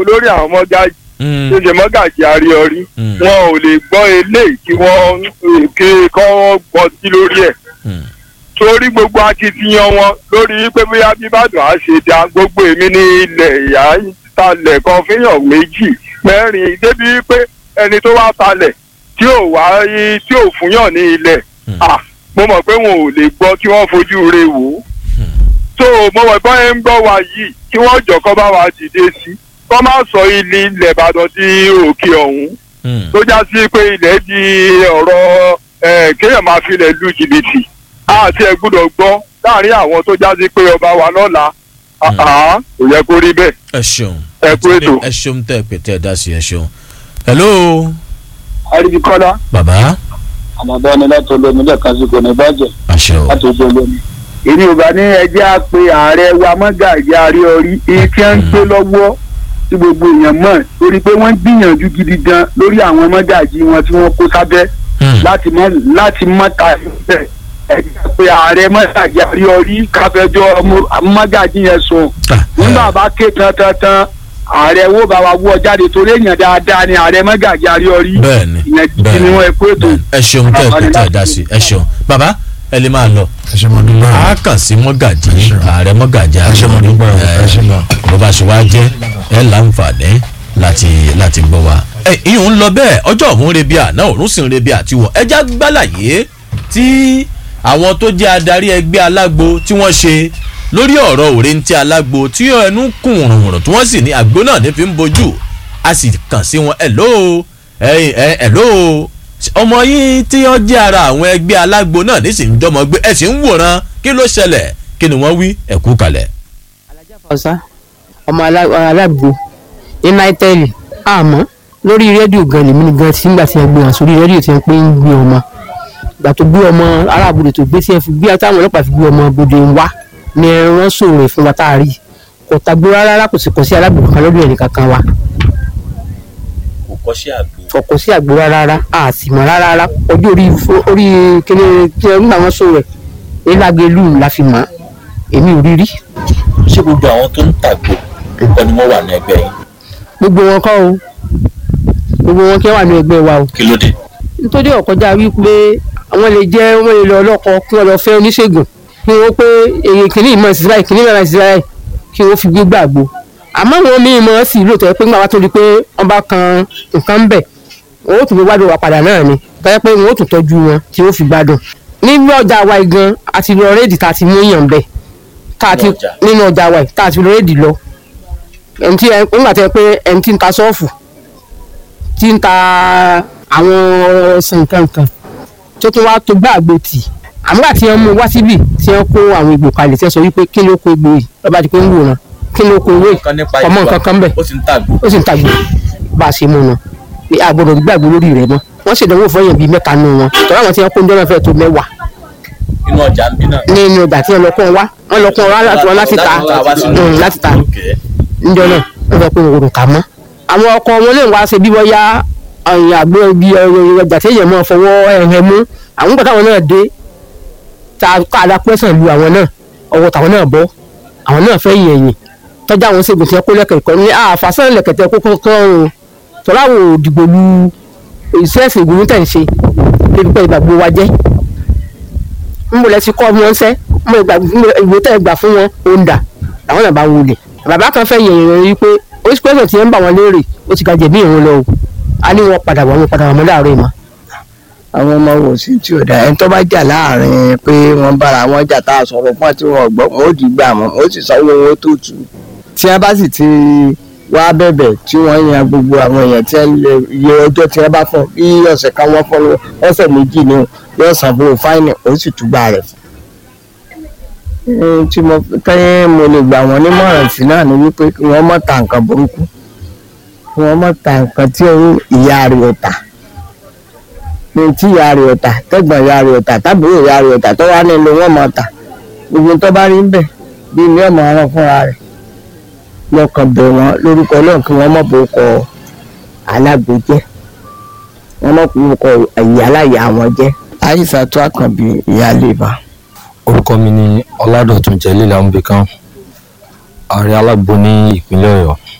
olórí àwọn mọ́gájì Mm, tó ṣe mọ́gàjì àríọrí mm, wọn ò lè gbọ́ eléyìí kí wọ́n kí kọ́ gbọ́ sí lórí ẹ̀ mm. torí gbogbo akitiyan wọn lórí pé bóyá bíbàdàn á ṣe dá gbogbo èmi ní ilẹ̀ ìyá talẹ̀ kan fihàn méjì mẹ́rin débi pé ẹni tó wá talẹ̀ tí ò wá tí ò fúnyàn ní ilẹ̀ Hmm. à mo mọ̀ pé wọn ò lè gbọ́ kí wọ́n fojú re wò ó tó mo mọ̀ pé ẹ ń gbọ́ wa yìí kí wọ́n jọ kọ́ bá wa dìde sí kọ́ má sọ ilé ilẹ̀ Ìbàdàn di òkè ọ̀hún Mm. tó já sí pé ilẹ̀ di ọ̀rọ̀ ẹ̀, kéèyàn máa filẹ̀ lu jìbìtì àti ẹ̀ gbúdọ̀ gbọ́ láàrin àwọn tó já sí pé ọba wa lọ́la àá kò yẹ kó rí bẹ́ẹ̀. ẹ ṣeun Ẹ kú ètò. ẹ ṣeun tẹ ẹ pè tẹ ẹ dá sí ẹ ṣeun. hello àríbi kọ́lá bàbá àmọ̀dá ni láti olómi lẹ́ẹ̀kan sí kò ní bàjẹ́ àṣẹ o láti ojú olómi. èmi ò bá ní ẹjẹ́ á pe ààrẹ wa mọ́gàjì àrí orí èyí tí wọ́n ń gbé lọ́wọ́ tí gbogbo èèyàn mọ̀ torí pé wọ́n gbìyànjú gidi gan lórí àwọn mọ́gàjì wọn tí wọ́n kó sábẹ́ Mm. láti mọ́ láti mọ́ ta ẹ̀ ẹjẹ́ pé ààrẹ mọ́gàjì àrí orí káfẹ́jọ́ mọ́gàjì yẹn sùn Ah, nígbà bá ké tán tán tán ààrẹ wo bá wa wọ́ jáde torí èèyàn dáadáa ni ààrẹ mọ́gàjì àrí orí bẹ́ẹ̀ni ìyẹn gidi ni wọ́n ẹ kó ètò bẹ́ẹ̀ni. ẹ ṣeun tẹ ẹ pè tẹ ẹ dá sí ẹ ṣeun bàbá ẹ lè máa lọ ẹ ṣe mo dúpẹ́ a kàn sí mọ́gàjì ààrẹ mọ́gàjì ẹ ṣe mo dúpẹ́ o, ẹ ṣe lọ. bó bá ṣe wá jẹ́ ẹ láǹfààní láti láti gbọ́ wa. ẹ ìyún ń lọ bẹ́ẹ̀ ọjọ́ òun rebi àná òun sì ń rebi àtiwọ̀ ẹja gbálàyé tí àwọn tó jẹ́ adarí ẹgbẹ́ alágbo tí wọ́n ṣe lórí ọ̀rọ̀ òrèǹtí alágbo tí ẹnu kùn rùnrùn tí wọ́n sì ní àgbo náà ní fi ń bojú a sì kàn sí wọn ẹ̀ lóo ẹ̀ ẹ̀ ẹ̀ lóo ọmọ yín tí wọ́n jẹ́ ara àwọn ẹgbẹ́ alágbo náà ní sì ń jọmọ gbé ẹ̀ sì ń wòran kí ló ṣẹlẹ̀ kí ni wọ́n wí ẹ kú kalẹ̀. ọ̀sá ọmọ alá- alágbo ní náítẹ́ẹ̀lì àmọ́ lórí rédíò gan lèmi ni gan tí nígbà tí wọ́n gbé wọn sórí rédíò tí wọ́n pé ń gbé ọmọ ìgbà tó gbé ọmọ aráàbòdè tó gbé tí wọ́n fi gbé táwọn ọlọ́pàá fi gbé ọmọ bòde wá ni wọ́n sòrò ẹ̀ fún wa tá a rí kò tagbó rárá kò sì kọ́ sí alágbò kankan lórí ẹ̀rí kankan wa kò kọ́ sí àgbo. kò kọ́ sí àgbo rárá a sì mọ̀ rárá ojú orí orí kíni tí wọ́n nígbà wọn sòrò ẹ̀ elágẹlú la fi mọ̀ èmi ò rí rí ṣé gbogbo àwọn tó ń tàgbò kọ́ ni wọ́n wà ní ẹgbẹ́ yìí gbogbo wọn kọ́ o gbogbo wọn kí wọ́n wà ní ẹgbẹ́ wa o kí ló dé. nítorí ọ̀kọjá wípé àwọn lè jẹ́ wọ́n lè lọ ọlọ́kọ kí wọ́n lọ fẹ́ oníṣègùn kí wọ́n pé èyí kìíní ìmọ̀ ìsìlá yìí kìíní ìmọ̀ ìsìlá yìí kí wọ́n fi gbé gbàgbó àmọ́ àwọn míì mọ̀ sí lóòótọ́ pé nígbà wá tó di pé wọ́n bá kan nǹkan bẹ̀ wọ́n ó tún fi gbádùn wa padà náà ni báyẹ̀ pé wọ́n ó tún tọ́jú wọn tí wọ́n fi gbádùn nínú ọjà wa yìí gan àti lọ rédì tá a ti mú yàn bẹ̀ tá a ti Nínú ọjà? nínú ọjà wa yìí tá a ti lọ rédì lọ ẹni tí ẹ nígbà tí ẹ pé ẹni tí ń ta sọ́ọ̀fù tí ń ta àwọn ọsàn kankan tó tún wá tó gbá àgbo tì àmúgbà tí wọ́n mú wá síbì tí wọ́n kó àwọn egbò kalẹ̀ tí wọ́n sọ wípé kí ló kó egbò yìí lọ́ba di pé ń wòran kí ló kó owó yìí kan nípa ọmọ ìwà nǹkan kan bẹ̀ ó sì ń tàgbò. ó sì ń tàgbò bá a ṣe mú un pé àgbọ̀dọ̀ gbàgbó lórí rẹ̀ mọ́ wọ́n ṣèdánwò fún èèyàn bíi mẹ́ta nù wọn tọ́lá àwọn tí wọ́n kó ń jọ́nà fẹ́ tó mẹ́wàá inú ọjà ń bí náà. nínú ìgbà tí wọ́n lọ kó wọn wá wọ́n lọ kó wọn wá láti wọn láti ta wá sínú Mm, láti ta Okay. níjọ náà wọ́n fẹ́ pé wọn kò kà mọ́. àwọn ọkọ wọn lè wá ṣe bí wọ́n yá ọ̀yìn àgbo ibi ọjà tí èèyàn máa fọwọ́ ẹ̀hẹ̀ mú àwọn gbọ́dọ̀ àwọn náà dé ta ká adápẹ́sàn lu àwọn náà ọwọ́ tàwọn náà bọ́ àwọn náà fẹ́ yìn ẹ̀yìn tọ́jú àwọn ṣègùn tí wọ́n kó lẹ́kẹ̀kọ́ ní àfàsán lẹ̀kẹ̀tẹ̀ kókó kan o tọ́lá àwọn òdìgbò lu iṣẹ́ ẹ̀sìn ìgbìmọ̀ tẹ̀ ń ṣe débi pé ìgbàgbọ́ wa jẹ́ ń bò lẹ́sí kọ́ wọn sẹ́ ń bò ìwé tẹ̀ gbà fún wọn ó ń dà àwọn náà bá wọlé bàbá kan fẹ́ yẹ̀yẹ̀ rẹ̀ wípé oríṣi pẹ́sẹ̀ tí ń bà wọ́n léèrè ó ti ga jẹ̀bi ìrún lọ o a ní wọn padà wọ́n padà wọ́n láàárọ̀ ìmọ̀. àwọn ọmọ wò sí tí ò dáa ẹni tó bá jà láàrin pé wọ́n bára wọn jà tá a sọ̀rọ̀ fún àti wọn gbọ́ wọn ó di gbà wọn ó sì sanwó owó tó tù ú. tí wọ́n bá sì ti wá bẹ̀bẹ̀ tí wọ́n yan gbogbo àwọn èèyàn tí wọ́n lè yẹ ọjọ́ tí wọ́n bá fún bí ọ̀sẹ̀ kan wọ́n fún ọ̀sẹ̀ méjì ni yóò san fún fáìnì ó sì túgbà rẹ̀ fún. Ohun tí mo tẹ́yìn mo lè gbà wọ́n nímọ̀ràn sí náà ni wípé kí wọ́n má ta nǹkan burúkú kí wọ́n má ta nǹkan tí ìyá rẹ̀ ò tà ní tí ìyá rẹ̀ ọ̀tà tẹ́gbọ̀n ìyá rẹ̀ ọ̀tà tábìlì ìyá rẹ̀ ọ̀tà tó wá nílò wọn máa tà gbogbo tó bá rí ń bẹ̀ bí ilé ọmọ ọ̀ràn fúnra rẹ̀ lọ́kàn bẹ̀ wọ́n lórúkọ náà kí wọ́n mọ̀ bó kọ alágbo jẹ́ wọ́n mọ̀ bó kọ ìyá aláya wọn jẹ́ àyíṣà tó àkànbí ìyá lèbà. orúkọ mi ni ọládọ̀tún jẹ́lílà ń bẹ kán ààrẹ alágbo ní ìpínlẹ̀ ọ̀yọ́